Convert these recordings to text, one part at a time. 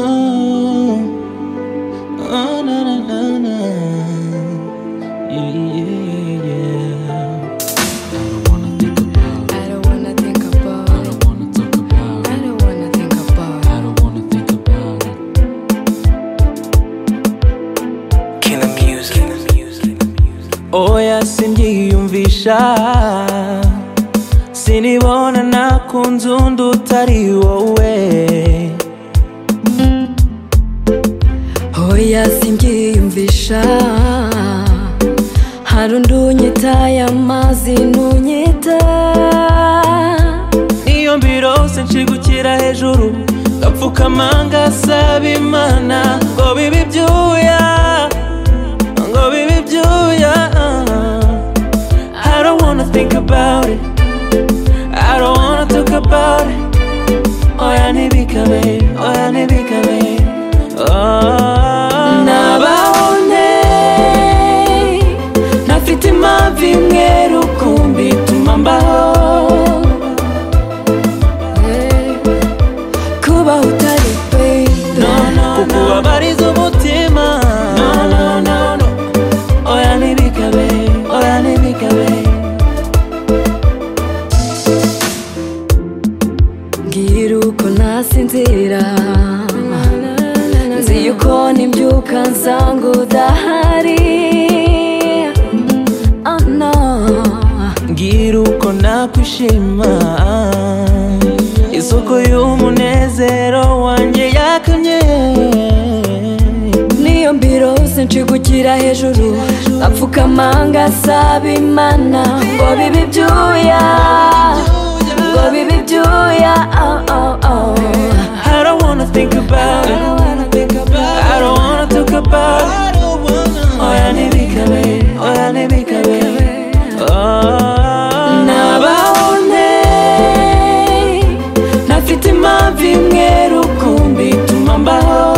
Oh, oh, na, na, na, na. Yeah, yeah, yeah. I don't wanna think about. I don't wanna think about I don't wanna talk about. I don't wanna think I about don't wanna think about. Killer music. Oya simbyiyumvisha sinibona nakunze undi utari wowe Hoya simbyiyumvisha Hari undi unyitaye amazi ntunyita niyo mbirose nshigukira hejuru ngapfukama ngasaba imana ngo bibe ibyuya ngo bibe ibyuya I don't wanna think about it I don't wanna talk about it oya ntibikabe oya ntibikabe oh. nabaho ne ntafite impamvu imwe rukumbi ituma mbaho Kubaho utari No, baby no, no. kubabariza umutima No, no, no, no. oya ntibikabe oya ntibikabe Mbwira uko nasinzira Nzi yuko nimbyuka nsanga udahari Oh no mbwira uko nakwishima isoko y'umunezero wanjye yakamye Niyo mbirose nshigukira hejuru Apfukama ngasaba imana Ngo bibe ibyuya Ngo bibe ibyuya Oh oh oh I don't wanna think about it I don't wanna talk about it oya ntibikabe oya ntibikabe oh. Nabaho ne ntafite impamvu imwe rukumbi ituma mbaho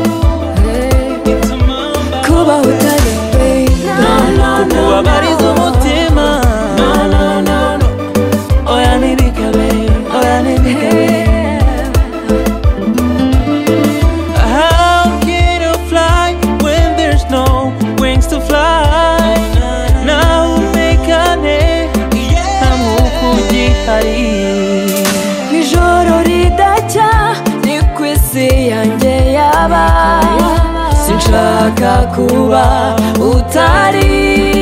Kubaho utari baby kubabariza umutima No, no, no, no. oya ntibikabe oya ntibikabe How can I fly when there's no wings to fly naho umekane nta mwuka ugihari Ijoro ridacya ni ku isi yanjye yaba Sinshaka kuba utari